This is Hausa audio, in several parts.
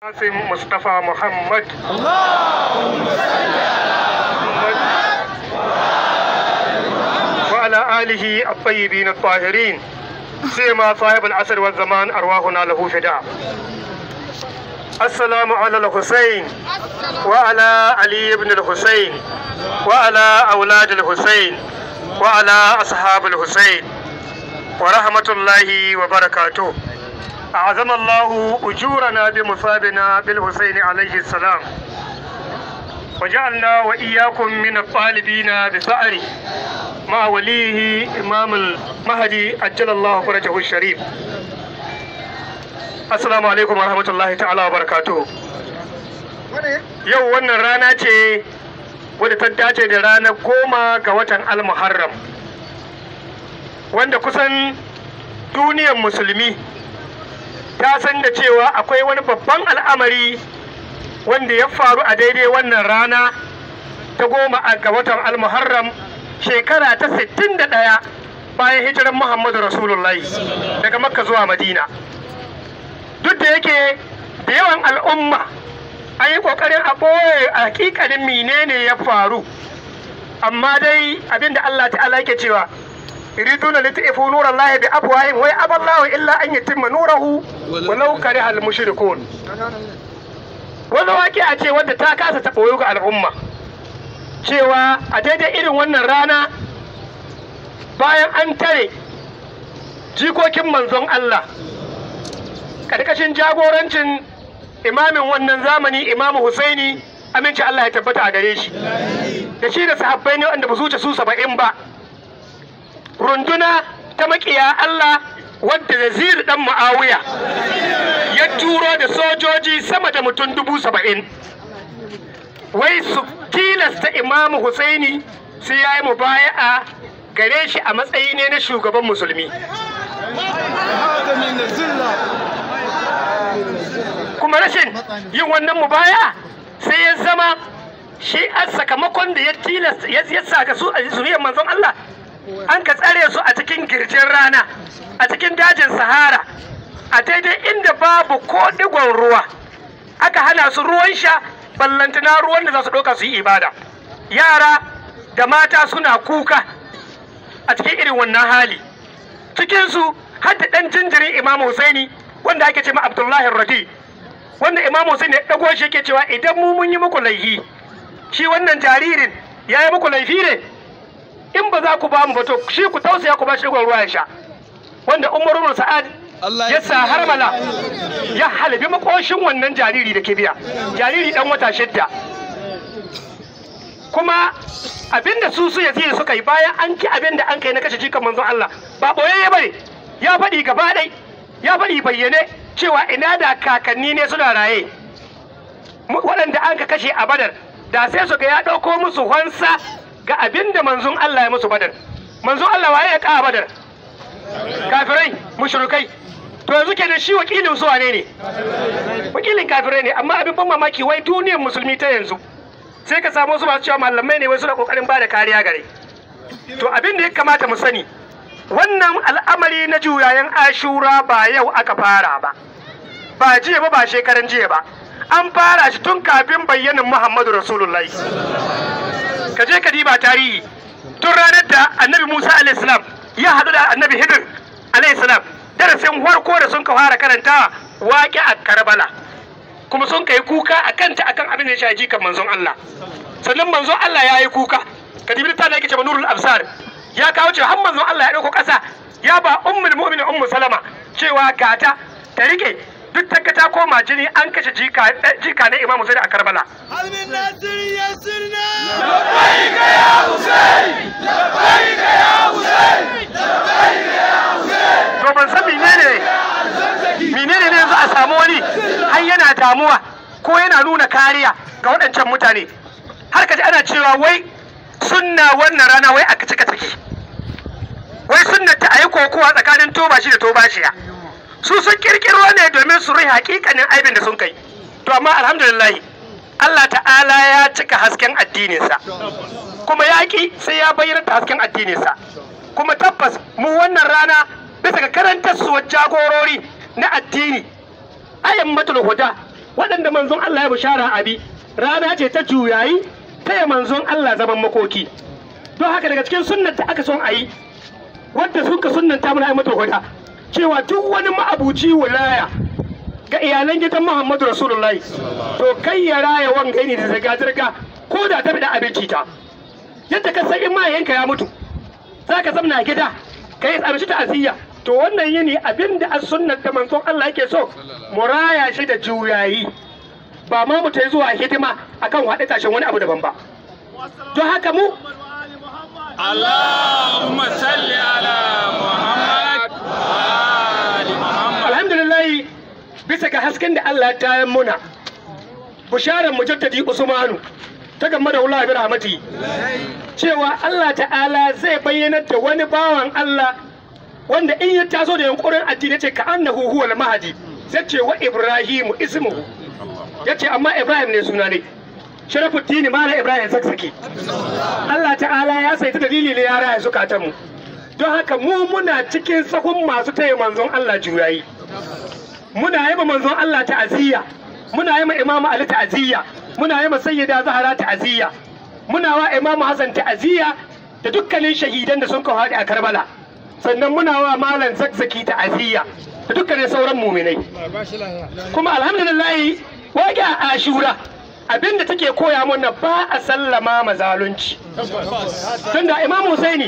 Qasim Mustapha Muhammad. وعلى آله الطيبين الطاهرين سيما صاحب العصر والزمان أرواحنا له فداء السلام على الحسين وعلى علي بن الحسين وعلى أولاد الحسين وعلى أصحاب الحسين ورحمة الله وبركاته أعظم الله أجورنا بمصابنا بالحسين عليه السلام وجعلنا وإياكم من الطالبين بثأره مع وليه إمام المهدي أجل الله فرجه الشريف Assalamu alaikum warahmatullahi ta'ala wa barakatuhu. Yau wannan rana ce wadda ta dace da ranar goma ga watan Al-Muharram. Wanda kusan duniyar musulmi ta san da cewa akwai wani babban al'amari wanda ya faru a daidai wannan rana ta goma ga watan Al-Muharram shekara ta 61 bayan hijiran Muhammadu Rasulullahi daga Makka zuwa Madina. duk da yake da yawan al'umma an yi ƙoƙarin a ɓoye a hakikalin menene ya faru amma dai abinda Allah ta'ala yake cewa yuriduna lit'ifu nurallahi bi afwahihim wa aballahu illa an yutimma nurahu walau kariha al-mushrikun wani waƙi a ce wadda ta kasa ta ɓoyo ga al'umma cewa a daidai irin wannan rana bayan an tare jikokin manzon Allah karkashin jagorancin imamin wannan zamani imamu Husaini aminci Allah ya tabbata a gare shi da shi da sahabbai ne wanda ba su wuce su saba'in ba runduna ta makiya Allah wadda Nazir dan Muawiya ya turo da sojoji sama da mutum dubu saba'in wai su tilasta imamu Husaini sai ya yi mubaya'a gare shi a matsayi ne na shugaban musulmi kuma rashin yin wannan mubaya sai ya zama shi a sakamakon da ya tilasta ya saka su a zuriyar manzon Allah an ka tsare su a cikin girjin rana a cikin dajin sahara a daidai inda babu ko digon ruwa aka hana su ruwan sha ballantana ruwan da za su ɗauka su yi ibada yara da mata suna kuka a cikin irin wannan hali cikinsu har da ɗan jinjirin imam Husaini wanda ake ce ma Abdullahi Radi wanda Imam Hussein ya dago shi yake cewa idan mu mun yi muku laifi shi wannan jaririn ya yi muku laifi ne in ba za ku ba mu ba to shi ku tausaya ku ba shi ruwa ya sha wanda Umar ibn Sa'ad ya sa harmala ya halbi makoshin wannan jariri da ke biya jariri dan wata shidda kuma abinda su su yazidi suka yi bayan an ki abinda an kai na kashe jikan manzon Allah ba boyayye bane ya faɗi gaba ɗai ya faɗi bayyane cewa ina da kakanni ne suna raye waɗanda an ka kashe a badar da sai su ga ya ɗauko musu hansa ga abin da manzon Allah ya musu badar manzon Allah waye ya ƙa badar kafirai mushrikai to yanzu kenan shi wakilin su wane ne wakilin kafirai ne amma abin ban mamaki wai duniyar musulmi ta yanzu sai ka samu su masu cewa malamai ne wai suna kokarin ba da kariya gare to abin da ya kamata mu sani wannan al'amari na juyayen ashura ba yau aka fara ba ba jiya ba ba shekaran jiya ba an fara shi tun kafin bayyanin muhammadu rasulullahi ka je ka diba tarihi tun ranar da annabi musa alaihissalam ya haɗu da annabi hidir alaihissalam darasin farko da sun ka fara karantawa waƙe a karbala kuma sun kai kuka a kanta akan abin da ya shaji kan manzon allah sannan manzon allah ya yi kuka ka dibi ta da yake ce nurul absar ya kawo cewa har manzon Allah ya dauko ƙasa ya ba ummul mu'minin ummu salama cewa gata ta rike duk ta ta koma jini an kashe jika jika na Imam Husaini a Karbala Halmin Nasir Yasirna لبيك يا حسين لبيك يا حسين لبيك يا حسين to ban san menene menene ne yanzu a samu wani har yana damuwa ko yana nuna kariya ga waɗancan mutane har kaji ana cewa wai sunna wannan rana wai aka cika take wai sunna ta ayi kokowa tsakanin toba shi da tobashiya su sun kirkiro ne domin su rai hakikanin aibin da sun kai to amma alhamdulillah Allah ta'ala ya cika hasken addininsa kuma yaƙi sai ya bayyana da hasken addininsa kuma tabbas mu wannan rana bisa ga karantar su jagorori na addini ayan matul huda waɗanda manzon Allah ya bishara abi rana ce ta juyayi taya manzon Allah zaman makoki don haka daga cikin sunnar da aka son a yi wadda suka sunnanta mana ai mata hoda cewa duk wani ma'abuci wilaya ga iyalan gidan Muhammadu Rasulullahi to kai ya raya wanga ne da zirga zirga ko da ta da abinci ta yadda ka san in ma yanka ya mutu za ka zamna gida ka yi abinci ta aziyya to wannan yini abin da as sunnar da manzon Allah yake so mu raya shi da juyayi ba ma mu ta zuwa hidima akan haɗe tashin wani abu daban ba don haka mu اللهم صل على محمد وآل محمد alhamdulillah bisa ga hasken da Allah ta yi muna bisharar mujaddadi Usmanu ta game da Allah bi rahmati cewa Allah ta'ala zai bayyana da wani bawan Allah wanda in ya taso da yankurin addini ce ka annahu huwal mahdi sai ce wa Ibrahimu ismuhu yace amma Ibrahim ne suna ne Sharafuddin Mala Ibrahim Saksaki Allah ta'ala ya saita dalili ne ya raya zukatan mu don haka mu muna cikin sahun masu taya manzon Allah juyayi muna yi ma manzon Allah ta'aziyya muna yi ma Imam Ali ta'aziyya muna yi ma Sayyida Zahra ta'aziyya muna wa Imam Hassan ta'aziyya da dukkanin shahidan da sun kawo haɗe a Karbala sannan muna wa Malam Zakzaki ta'aziyya da dukkanin sauran muminai kuma alhamdulillah wage a Ashura abinda take koya mana ba a sallama ma zalunci tunda Imam Husaini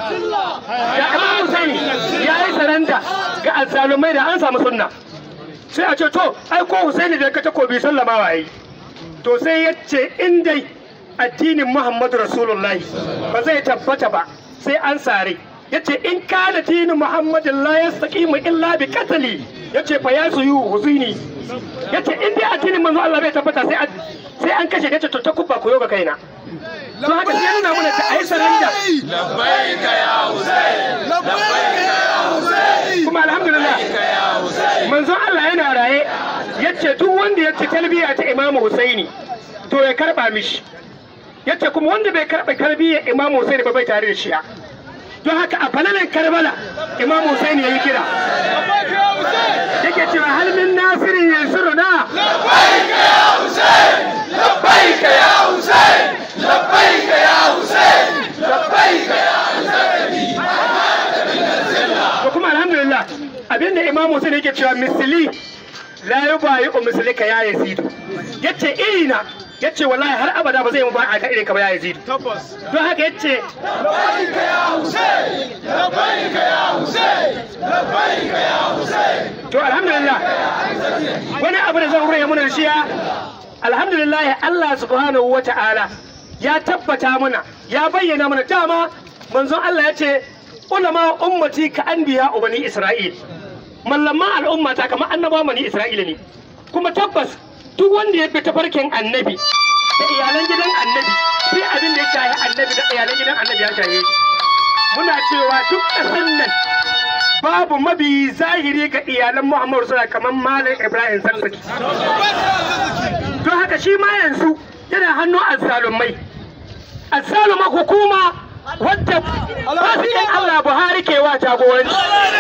da Imam Husaini ya yi saranda ga azzalumai da an samu sunna sai a ce to ai ko Husaini da ka takobi sallama wa yi to sai ya ce in dai addinin Muhammadu Rasulullahi ba zai tabbata ba sai an sare ya ce in kana dinin Muhammadin la yastaqimu illa bi qatli ya ce fa ya suyu huzini ya ce in dai addinin manzo Allah bai tabbata sai an sai an kashe ya ce to ta kubba koyo ga kaina to haka sai ya nuna mana ta ayi saranda لبيك يا حسين لبيك يا حسين kuma alhamdulillah لبيك يا حسين manzon Allah yana raye yace duk wanda ya ci talbiya ta Imam Husaini to ya karba mishi yace kuma wanda bai karba talbiya Imam Husaini ba bai tare da shi don haka a falalan Karbala Imam Husaini yayi kira لبيك يا حسين yake cewa hal min nasirin yansuruna لبيك يا حسين لبيك يا حسين لبيك يا حسين لبيك يا to kuma alhamdulillah abinda Imam Husaini yake cewa misli la yubayi mislika ya yazidu yace irina yace wallahi har abada ba zai mu ba a ka irin ka ba ya yazidu don haka yace لبيك يا حسين لبيك يا حسين لبيك يا حسين to alhamdulillah wani abu da zan raya muna da shi ya alhamdulillah Allah subhanahu wa ta'ala ya tabbata mana ya bayyana mana dama manzon Allah ya ce ulama ummati ka anbiya bani isra'il mallama al'umma ta kamar annaba bani isra'ila ne kuma tabbas duk wanda ya bi tafarkin annabi da iyalan gidan annabi sai abin da ya shahi annabi da iyalan gidan annabi ya shahe shi muna cewa duk ƙasar nan babu mabi zahiri ga iyalan Muhammadu suna kamar Malam Ibrahim Sarsaki. Don haka shi ma yanzu yana hannun azzalumai. Azzaluma hukuma wadda fasikin Allah Buhari ke wa jagoranci.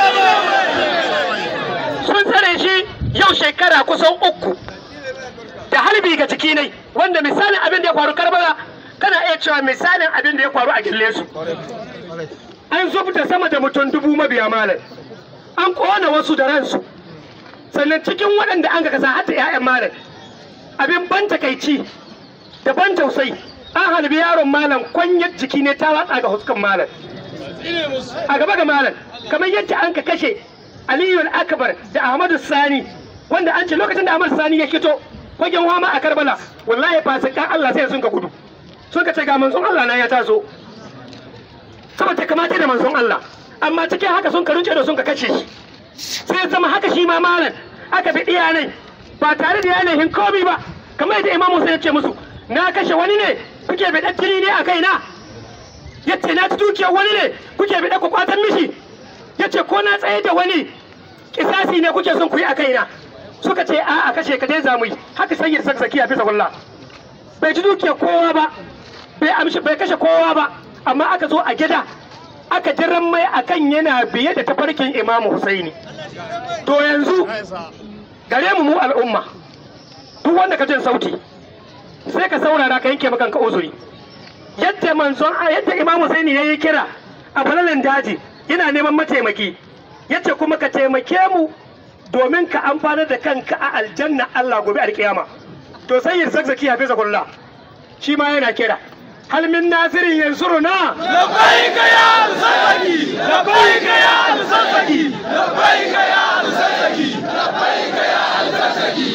Sun tsare shi yau shekara kusan uku da harbi ga ciki ne wanda misalin abin da ya faru karbala kana iya cewa misalin abin da ya faru a gillesu. an zubta sama da mutum dubu mabiya malam an kona wasu da ransu sannan cikin waɗanda an ga kasa hatta 'ya'yan malam abin ban takaici da ban tausayi an halbi yaron malam kwanyar jiki ne ta watsa ga huskan malam a gaba ga malam kamar yadda an ka kashe aliyu akbar da ahmadu sani wanda an ce lokacin da ahmadu sani ya fito fagen wama a karbala wallahi fasikan allah sai sun ka gudu sun ka ce ga manzon allah na ya taso saboda kamata da manzon Allah amma cikin haka sun karunce da sun ka kashe shi sai zama haka shi ma malam aka bi iyanai ba tare da yanayin komi ba kamar yadda imamu sai ya ce musu na kashe wani ne kuke bi jini ne a kaina yace na ci dukiyar wani ne kuke bi ku kwatan mishi yace ko na tsaye da wani kisasi ne kuke son ku yi a kaina suka ce a a kashe ka dai zamu yi haka sai ya saksaki a bisa kulla bai ci dukiyar kowa ba bai amshi bai kashe kowa ba amma aka zo a gida aka jiran mai akan yana biye da tafarkin imamu husaini to yanzu gare mu mu al'umma duk wanda ka jin sauti sai ka saurara ka yanke maka uzuri yadda manzon yadda Imam Husaini yayi kira a falalin daji yana neman mataimaki yace kuma ka taimake mu domin ka amfanar da kanka a aljanna Allah gobe alkiyama to sai yin zakzaki hafiza kullah shi ma yana kira hal min nasirin yansuruna لبيك يا الزكي لبيك يا الزكي لبيك يا الزكي لبيك يا الزكي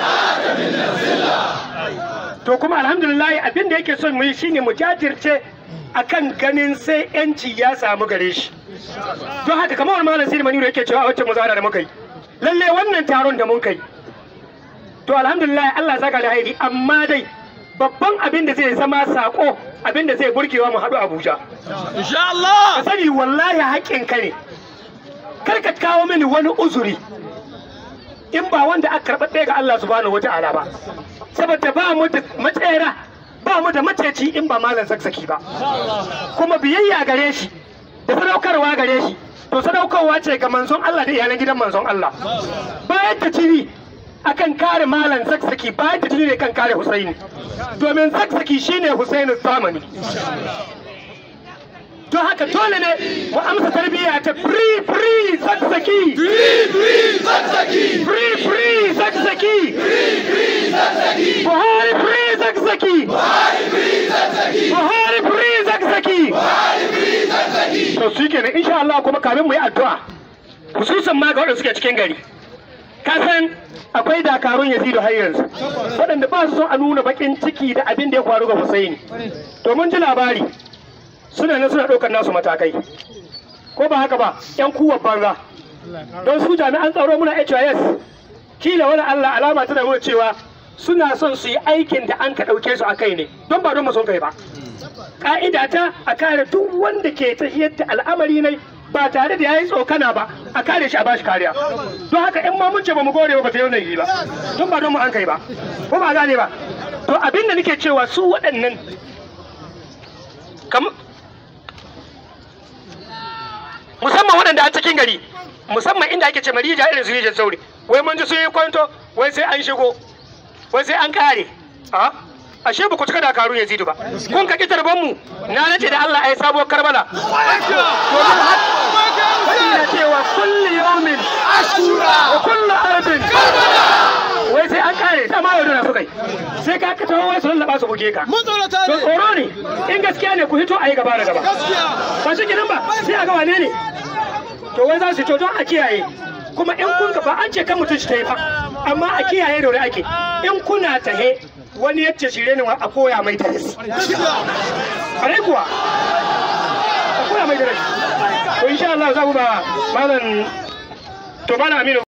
to kuma alhamdulillah abin da yake son mu yi shine mu jajirce akan ganin sai yanci ya samu gare shi don haka kamar wani malam sirri maniru yake cewa a wacce muzahara da muka yi lalle wannan taron da mun kai to alhamdulillah Allah saka alheri amma dai babban abin da zai zama sako abin da zai burgewa mu haɗu Abuja إن شاء الله ka sani wallahi haƙƙin ka ne kar ka kawo mini wani uzuri in ba wanda aka karɓaɓɓe ga Allah subhanahu wata'ala ba saboda ba mu da matsayara ba mu da maceci in ba malam saksaki ba kuma biyayya gare shi da sadaukarwa gare shi to sadaukarwa ce ga manzon Allah da iyalan gidan manzon Allah bayan ta ciri akan kare malam saksaki bayan ta ciri ne kan kare Husaini domin saksaki shine Husainu zamani don haka dole ne mu amsa tarbiyya ta free free saksaki فري فري زكزكي free free saksaki فري فري زكزكي Buhari free saksaki هاي فري زكزكي Buhari free saksaki هاي فري زكزكي to su kenan insha Allah kuma kamin mu yi addu'a hususan ma ga waɗanda suke cikin gari ka san akwai dakarun Yazidu har yanzu waɗanda ba su son a nuna bakin ciki da abin da ya faru ga Husaini to mun ji labari suna nan suna ɗaukar nasu matakai ko ba haka ba yan kuwa banza don su jami'an tsaro muna HIS kila wani Allah alama tana nuna cewa suna son su yi aikin da an ka ɗauke su a kai ne don ba don mu son kai ba ka'ida ta a kare duk wanda ke tafiyar da al'amari ne ba tare da yayi tsokana ba a kare shi a bashi kariya don haka in ma mun ce ba mu gore ba ba ta yi wannan yi ba don ba don mu an kai ba ko ba gane ba to abin da nake cewa su waɗannan kam musamman waɗanda a cikin gari musamman inda ake ce marija irin su rijiyar sauri wai mun ji sun yi kwanto wai sai an shigo wai sai an kare a ashe ba ku cika dakarun yazidu ba kun ka kitar mu na nace da Allah ai sabuwar karbala Wani na cewa kulli yawmin wa kullu ardin wai sai an kare ta ma yaudara su kai sai ka ka tawo wai su lallaba su buge ka Mun tsorata to ne. tsoro ne in gaskiya ne ku hito a yi gaba da gaba Gaskiya. ba shi gidan ba sai a ga wane ne to wai za su to don a kiyaye kuma in kun ba an ce kan mutum shi ta yi ba amma a kiyaye da wuri ake in kuna tahe wani yace shirye ne a koya mai darasi kare kuwa a koya mai darasi to insha Allah za mu ba malam to malam Aminu